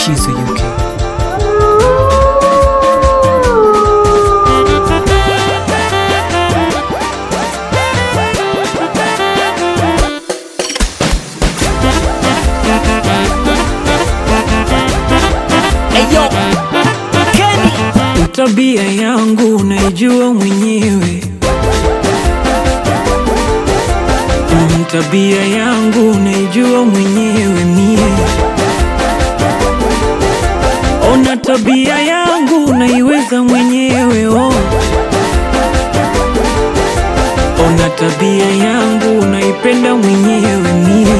Chizo UK. Eyo, Kenny. Tabia yangu naijua mwenyewe, Mm, tabia yangu naijua mwenyewe mie. Ona tabia yangu naiweza mwenyewe oh. Ona tabia yangu naipenda mwenyewe mie.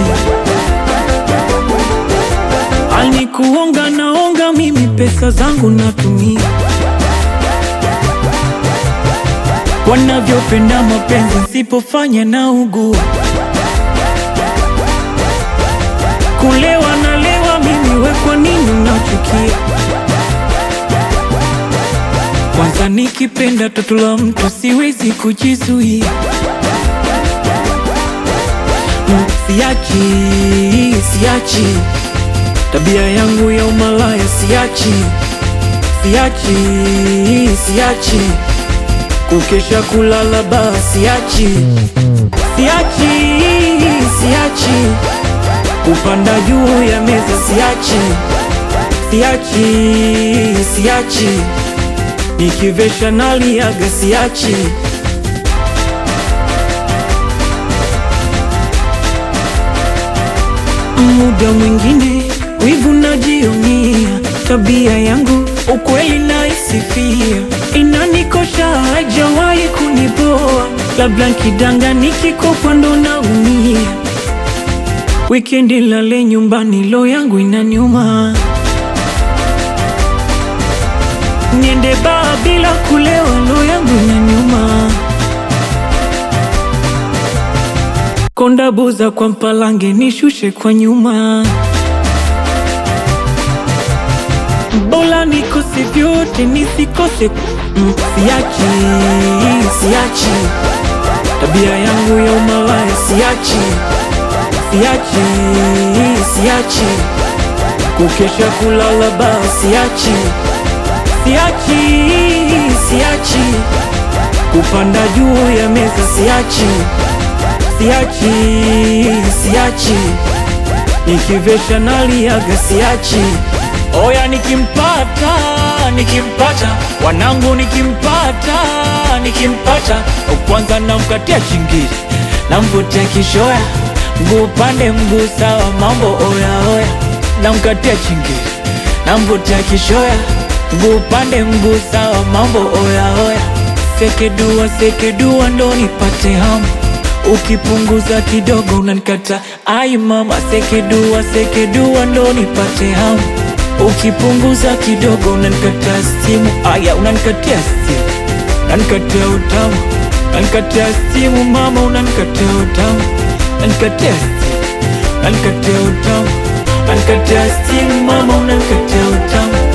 Alikuonga naonga mimi pesa zangu natumia wanavyopenda mapenzi nsipofanya na ugua kulewa nalewa mimi we kwa nini unachukia kwanza nikipenda toto la mtu siwezi kujizuia Mm, siachi siachi tabia yangu ya umalaya siachi siachi siachi kukesha kulala baa siachi siachi siachi kupanda juu ya meza siachi siachi siachi nikivesha naliaga siachi muda mwingine wivu najionia tabia yangu ukweli naisifia inanikosha hajawahi kuniboa labda nkidanga nikikopa ndo naumia wikendi lale nyumbani lo yangu inaniuma niende baa bila kulewa lo yangu inaniuma konda buza kwa mpalange nishushe kwa nyuma Bola nikose vyote nisikose mm, siachi siachi tabia yangu ya umalaya siachi siachi siachi kukesha kulala baa siachi siachi siachi kupanda juu ya meza siachi siachi siachi nikivesha naliaga siachi oya nikimpata nikimpata wanangu nikimpata nikimpata kwanza namkatia chingiri namvutia kishoya mguu pande mguu sawa mambo oya oya namkatia chingiri namvutia kishoya mguu pande mguu sawa mambo oya oya sekedua sekedua ndo nipate hamu ukipunguza kidogo unanikata ai mama sekedua sekedua ndo nipate hamu ukipunguza kidogo unanikata simu aya unanikatia simu unanikatia utamu unanikatia simu mama unanikatia utamu unanikatia simu unanikatia utamu unanikatia simu mama unanikatia utamu